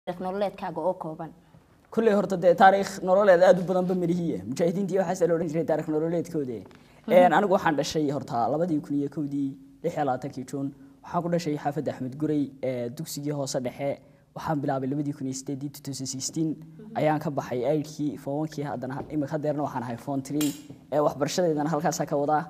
taariikh nololeedkaaga oo kooban kulley horta dee taariikh nololeed aad u badanba mirihiya mujaahidiintii waxaase la odhan jiray taarikh nololeedkooda anigu waxaan dhashay horta labadii kun iyo kowdii lix iyo labaatankii juun waxaan ku dhashay xaafadda axmed guray ee dugsigii hoose dhexe waxaan bilaabay labadii kun iyo sideedii two thousand sixteen ayaan ka baxay aidkii fowankii haddana imika hadeerna waxaan ahay fon tree ee waxbarashadeedana halkaasaa ka wadaa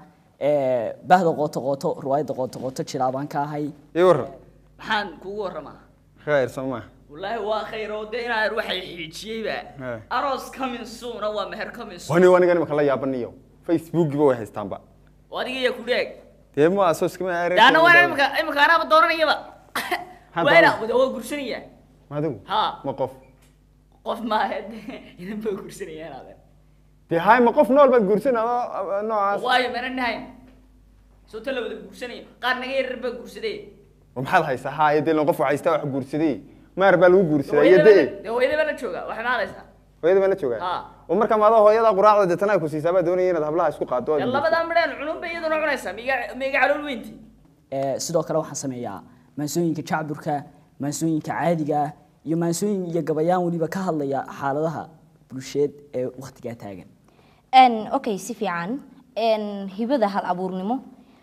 ee bahda qooto qooto riwaayadda qooto qooto jilaabaan ka ahay ii warran maxaan kugu waramaa khayr soo maa wallaahi waa khayr oo dee inaan waxay xiijiyeyba He. aroos coming soon waa meher coming soon wani anigan imaka la yaabaniyo facebookiba way haystaanba adiga iyo ku dheeg dee ma soo iskama daana waa imika imika anaaba dooranayaba Maxaa waa ina dooranaya? waa gursanaya adigu ha ma qof qof maahe inan baa gursanaya inaadan dee hay ma qof nool baad guursan adoo noocaas waayo mana nahayn soo ta la wada gursanayo qaar naga yarar baa gursaday oo maxaad haysaa haye dee lan qof haystaa wax guursaday maar baa lagu guursadaa iyo dee dee hooyada baa la jooga waxay maaleysaa hooyada baa la joogaa Ha. oo markaa maada hooyada quraacda deetana ay ku siisaa baa doonaya inaad hablaha isku qaado dee labadaa midhaan cununba iyaduna cunaysaa miga miga calool weynti sidoo kale waxaan sameeyaa maansooyinka jacburka maansooyinka caadiga ah iyo maansooyin iyo gabayaan weliba ka hadlaya xaaladaha bulsheed ee waktigaa taagan n okay si fiican n hibada hal abuurnimo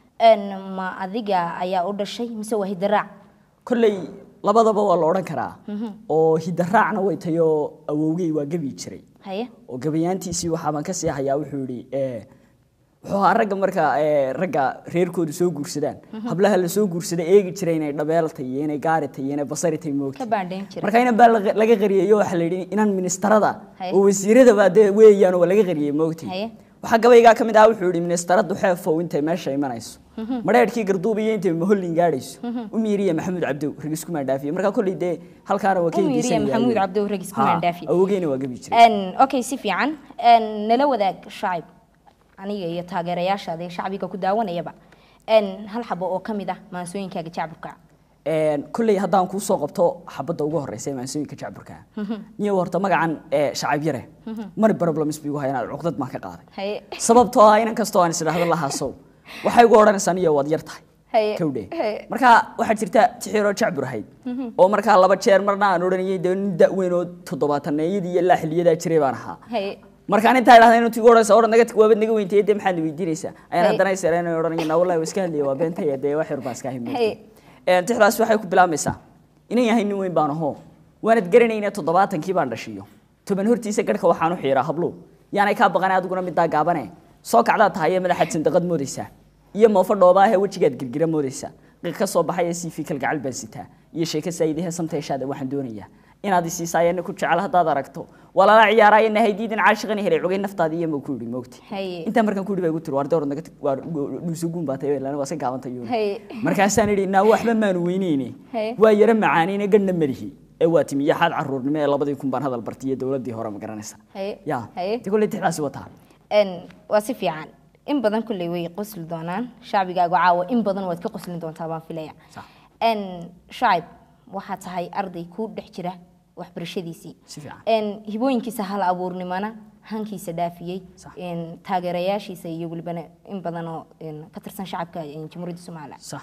n ma adiga ayaa u dhashay mise waa hidaraac kolley labadaba waa la odhan karaa oo hidaraacna way tayoo awowgey waa gebi jiray haye oo gabayaantiisii waxaabaan ka sii hayaa wuxuu yidhi eh, wuxuu ahaa ragga marka eh, ragga reerkoodu soo guursadaan hablaha la soo guursada eegi jiray inay dhabeeltay iyo inay gaaritay iyo inay basaritay moogtay ka baandhayn jiray marka inan baa laga laga qariyay oo waxaa la yidhi inan ministarada Haye. oo wasiiradaba dee weeyaan oo waa laga qariyay moogtay Haye. waxaa gabaygaa ka mid ah wuxuu yidhi ministaradu xeefow intay meesha imanayso madheerhkii garduub iyo intay mahollin gaadhayso u miiriya maxamuud cabdow ragisku maandhaafiye marka kolley dee halkaana waa ka U miiriya hindisanayaa Maxamuud ayuu. Cabdow Ragisku Ha, Maandhaafiye. awowgeyna waa gabi jiray n okay si fiican n nala wadaag shacib aniga iyo taageerayaashaada ee shacbiga ku daawanayaba n hal xabo oo ka mid ah maansooyinkaaga jacburka Een, kolley haddaan kuu soo qabto xabadda ugu horeysa ee maansooyinka jacburka niyo horta magacan ee shacab yare mari problems bigu hayaan cuqdad baan ka qaaday haye sababtoo ah inan kastoo aan isdhahdo lahaasow waxay ugu odhanaysaa niyo waad yar tahay Haye. kawdhe Haye. marka waxaa jirta tixiroo jacbur ahayd oo markaa laba jeer marna aan odhanayay dee nin da-weyn oo toddobaataneyadii iyo ilaa xiliyadaa jiray baan ahaa haye markaan intaa idhahda inuu tigu odhanaysa odhan naga waabad naga weyntaye dee maxaad na weydiinaysaa ayaan Haye. haddana isareen odhanaya naa wallahi waa iska hadlaya waa beentaya dee wax yar baan iska Haye. himootay tixdaas waxay ku bilaabmaysaa inan yahay nin weyn baan ahoo waanad garanayna toddobaatankii baan dhashiyo toban hortiisa garhka waxaan u xiiraa hablo yaanay kaa baqane adiguna middaa gaabane soo kacdaa tahay ee madaxaad sandaqad moodaysaa iyo moofo dhoobaa ee wejigaad girgira moodaysaa qiiq ka soo baxaya siifi kalgacal baan sitaa iyo sheeko saayidahe samteeshaada waxaan doonayaa inaad isiisaayana ku jecel haddaad aragto waa lala ciyaaraayo nahaydiidan caashiqani helay cogay naftaada iyo ma ku yidhi moogti Haye. intaa markaan ku yidhi baa igu tiri waar door naga waa dhuusuguun baa tahay ilaa waa iska gaabantay yuu Haye. markaasaan idhi naa waxba maanu weyneyne Haye. waa yaro macaaneyne gadhna malihi ee waa timi yaxaad caruurnimo ee labadii kun baan hadal bartay iyo dowladdii hore ma garanaysa Haye. ya Haye. de kolley tixdaasi wataa n waa si fiican in badan kulley way qosli doonaan shacbigaagu caawa in badan waad ka qoslin doontaa baan filaya Sax. n shacib waxaa tahay arday ku dhex jira waxbarashadiisii Si fiican. n hibooyinkiisa hal abuurnimana hankiisa dhaafiyey Sax. n taageerayaashiisa iyo welibana in badan oo n ka tirsan shacabka n jamhuuriyadda somalilan sax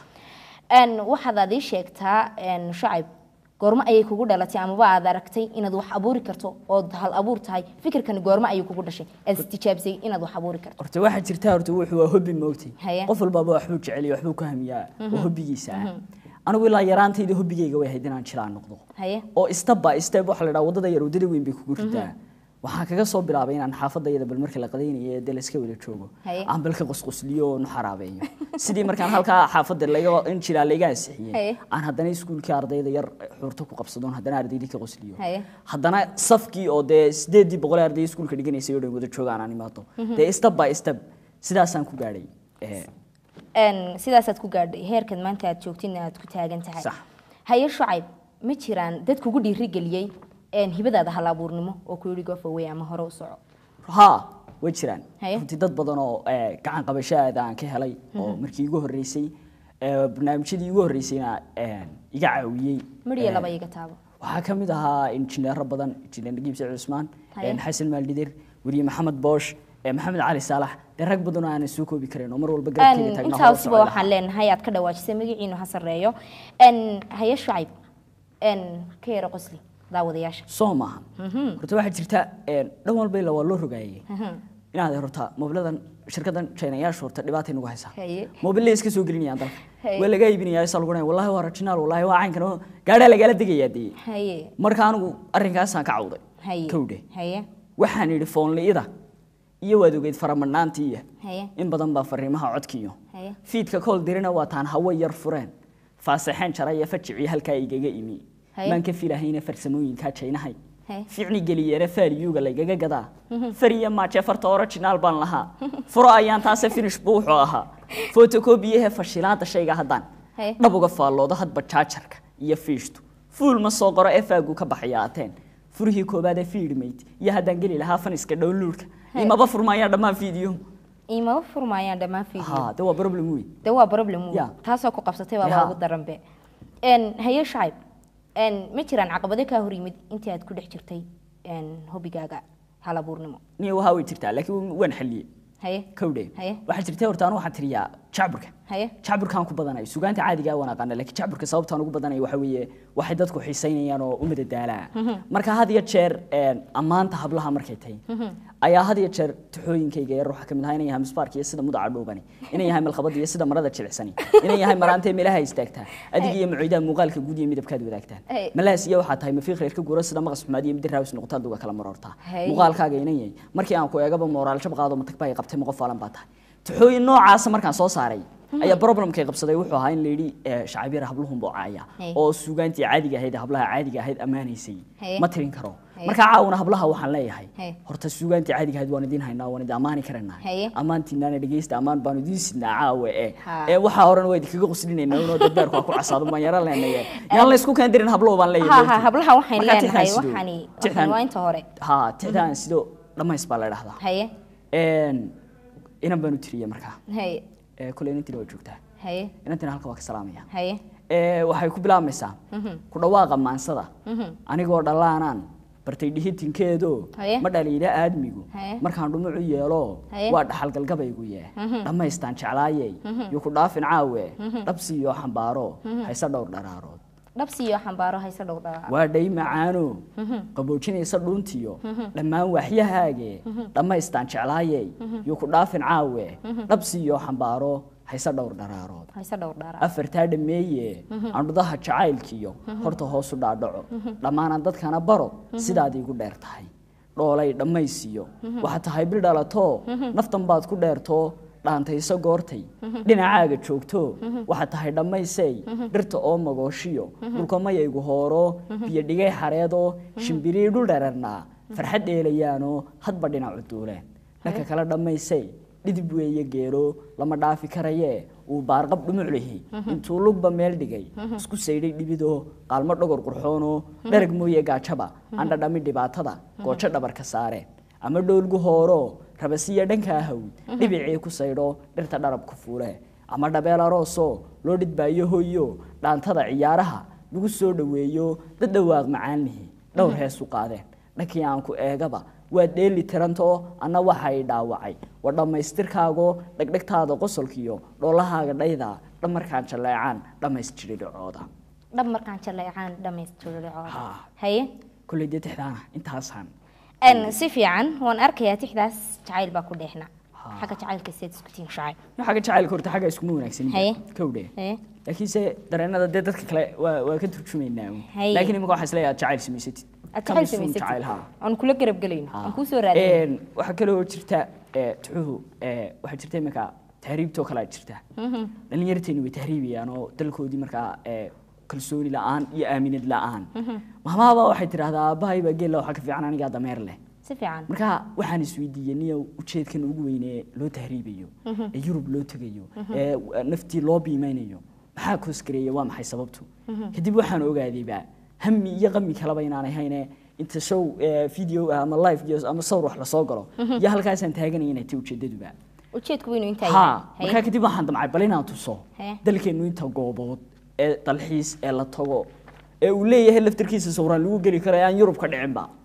n waxaad aad ii sheegtaa n shacib goormo ayay kugu dhalatay amaba aad aragtay inaad wax abuuri karto ood hal abuur tahay fikirkani goormo ayuu kugu dhashay aad istijaabisay inaad wax abuuri karto horta waxaa jirta horta wuxuu waa hobbi moogtay Haye. qof walbaaba waxbuu jecel iyo waxbuu ku hamiyaa oo hobbigiisa ah anigu ilaa yaraantayda hobbigayga way ahayd inaan jilaan noqdo haye oo step by step waxa la dhaha wadada yar wadada weyn bay kugu ridaa waxaan kaga soo bilaabay inaan xaafadayada bal markii la qadaynayo ee dee la iska wada joogo Haye. aan bal ka qosqosliyo oo nu xaraabeeyo sidii markaan halkaa xaafadda laga in jiraa layga Haye. ansixiyey aan haddana iskuulkii ardayda yar xuurto ku qabsadoon haddana ardaydii ka qosliyo Haye. haddana safkii oo dee sideedii boqol ee arday iskuulka dhiganaysay oo dhan wada joogaan aan imaado dee step by step sidaasaan ku gaadhay Eh, n sidaasaad ku gaadhay heerkan maanta aad joogtina aad ku taagan tahay Sax. haye shacib ma jiraan dad kugu dhiirigeliyey n hibadaada hal abuurnimo oo ku yidhi goofawey ama hore u soco haa way jiraan Haye. runtii dad badan oo eh, gacan qabashaada aan ka helay oo markii igu horreysay eh, barnaamijyadii igu horreysayna eh, iga caawiyey midhiya Eh, laba iga taabo waxaa ka mid ahaa injineero badan injineer nagiib saciid cusmaan Haye. eh, xasan maaldidir weriye maxamed boosh eh, maxamed cali saalax dee rag badan oo aanan soo koobi karin oo mar walba garabkeyga n taagnaa hore u intaasiba socon waxaan lahaa. leenahay aad ka dhawaajisay magaciinu ha sarreeyo n haye shacib n ka yara qosli daawadayaasha soo maaha horta waxaa jirta een, dhan walba ilaa waa loo rogaayey inaad horta mobiladan shirkadan chinayaasha horta dhibaatay nagu haysaa Haye. mobile iska soo gelinayaan dalka Haye. waa laga iibinayaa isa lagu dhahay wallahi waa original wallahi waa caynkan oo gaadhaa lagala degayaa dee haye marka anigu arrinkaasaan ka cawday haye kowdhe haye waxaan idhi foonli'ida iyo waad ogeyd faramadhnaantiiya haye in badan baa fariimaha codkiyo haye fiidka kool dirina waa taan hawo yar fureen faasaxeen jaraya fajicii halkaa igaga imi Haye. maan ka filahayna farsamooyinkaa jaynahay Haye. ficni geliyeena faaliyuuga laygaga gadaa fariya maaje farta original baan lahaa furo ayaan taase finish buu wuxuu ahaa fotokobiyahe fashilaada shayga haddaan Haye. dhabuga faallooda hadba jaajarka iyo fiishtu fuul ma soo qoro efaagu ka baxaya ateen furihii koobaad ee fiidhmayd iyo haddaan geli lahaa faniska downloadka Haye. imaba furmaayaan dhammaan fiidiyo imaba furmaayaan dhammaan fiideo ha de waa problem weyn de waa problem weyn. Ya. taasoo ku qabsatay waa Ya. ugu daranbe n haye shacib n ma jiraan caqabado kaa hor yimid intii aad ku dhex jirtay n hobigaaga hal abuurnimo niyo waxa way jirtaa laakiin waan xaliyey haye kowdhe Haye. waxaa jirta horta anu waxaan tiriyaa jacburka haye jacburkaan ku badanay sugaanta caadiga waan aqaana laakiin jacburka sababtaan ugu badanay waxa weeye waxay dadku xiisaynayaan oo u madadaalaa marka had iyo jeer een, ammaanta hablaha markay tahay ayaa had iyo jeer tuxooyinkayga yar waxaa kamid ahaa inay yahay misbaarka iyo sida mudaca dhuubani inay yahay malkhabada iyo sida marada jilicsani inay yahay maraantee meelaha istaagtaa adiga iyo maciidaha muuqaalka guud iyo midabkaad wadaagtaan Hey. malahaas iyo waxaa tahay mafiiq reerka guura sida maqas xumaad iyo mid raawis noqotaa duga kala marortaa Hey. muuqaalkaaga inan yahay markii aan ku eegaba moraal jab qaado matag baa i qabtay ma qof faalan baa tahay tuxooyin noocaasa markaan soo saaray ayaa problemkay qabsaday wuxuu ahaa in la yidhi eh, shacabyar habluhun buu caaya Hey. oo suugaantii caadiga ahayd hablaha caadiga ahayd ammaanaysay Hey. ma tirin karo Hey. marka caawuna hablaha waxaan leeyahay Hey. horta suugaantii caadiga ahayd waan idin haynaa waan idin ammaani karanaa Hey. ammaantiinaana dhegeysta ammaan baanu idin sidnaa caawe eh Ha. ee waxaa horan waa idinkaga qoslinayna inoo dadbeerku waa ku casaado baan yara leenaye yaan la isku keen dirin hablow baan leeyahay ha ha horta. hablaha waxaan Markaa leenahay tixdaan sido. waxaani Tixdaan- waxaan waa inta hore ha tixdaan sido dhammays baa la dhahdaa haye Een, inan baanu tiriyey markaa haye ee kule inantina waa joogtaa haye inantina halka waa ka salaamaya haye ee waxay ku bilaabmaysaa ku dhawaaqa maansada anigoo dhallaanaan bartay dhihitinkeedo Haye. ma dhaliila aadmigu Haye. markaan dhumucu yeelo Haye. waa dhaxalgalgabaygu yee dhammaystaan jeclaayey iyo ku dhaafin caawe dhabsi iyo xambaaro hayse dhowr dharaarood dhabsi iyo xambaaro hayse dhow dhaa waa dhay macaano qaboojinaysa dhuuntiyo dhammaan waxyahaage dhammaystaan jeclaayey iyo ku dhaafin caawe dhabsi iyo xambaaro hayse dhowr dharaarood hayse dhow dhaa afartaa dhameeye andhudaha jacaylkiyo horta hoosu dhaadhaco dhammaanaan dadkana baro sidaad iigu dheer tahay dhoolay dhammaysiyo waxaad tahay bil dhalatoo naftan baad ku dheertoo dhaantayso goortay dhinacaaga joogto waxaad tahay dhammaysay dhirta oo magooshiyo dhulka mayaygu hooro biyo dhigay xareedoo shimbirii dhul dherarnaa farxad dheelayaanoo hadba dhinacu duuleen dhanka kale dhammaysay dhidib weeye geero lama dhaafi karayee uu baarqab dhumuc lihi intuu lugba meel dhigay isku saydhay dhibidoo qaalmo dhogor qurxoonoo dharag mooye gaajaba andhadhami dhibaatada goojo dhabarka saareen ama dhoolgu hooro rabasiya dhankaa hawd dhibicii ku saydho dhirta dharabku fuule ama dhabeel aroosoo loo dhidbaayo hoyo dhaantada ciyaaraha lagu soo dhoweeyo dad dhawaaq macaanlihi dhowr hees u qaadeen dhankii aan ku eegaba waa dheeli tirantoo anna waxay dhaawacay waa dhammaystirkaago dhegdhegtaada qosolkiyo dhoolahaaga dhayda dhamarkaan jalleecaan dhammaystiri dhacooda dhab markaan jaleecaan dhamaystircooda Ha. haye kolley dee tixdaana intaasaan n si fiican waan arkayaa tixdaas jacayl baa ku dheexna xagga jacaylka seed isku tihin shacayb xagga jacaylka horta xagga iskuma wanaagsan Haye. kowdhe haye laakiinse dareenada dee dadka kale waa waa ka turjumaynaa uun. Haye. laakiin imika waxaa isleeyahay jacayl samaysatid aad Ka jacayl misuun samaysatid jacayl haa aan kula garab gelayno Haa. aan kuu soo raadin Een, waxaa kaloo jirta ee, tuxuhu ee, waxaa jirta iminka tahriibtoo kale jirta dhallinyarteeni way tahriibayaan oo dalkoodii markaa ee, kalsooni la-aan iyo aaminad la-aan mahmaaba waxay tidhaahdaa aabbahay baa geella waxaa ka fiican anigaa dameer leh si fiican marka waxaan isweydiiyey niyo ujeedkan ugu weynee loo tahriibayo ee yurub loo tegayo ee naftii loo biimeynayo maxaa koosgareeya waa maxay sababtu kadib waxaan ogaadayba hami iyo qami kaleba inaan ahayne inta show ee, video ah ama live videos ama sawir wax lasoo galo iyo halkaasaan taaganaya inay tahay ujeedaduba ujeedku weynu intaa ha yahay. markaa kadib waxaan damcay bal inaan tuso Haye. dalkeennu inta goobood ee dalxiis ee la tago ee uu leeyahay laftarkiisa sawiraan lagu geli karo ee aan yurub ka dhicinba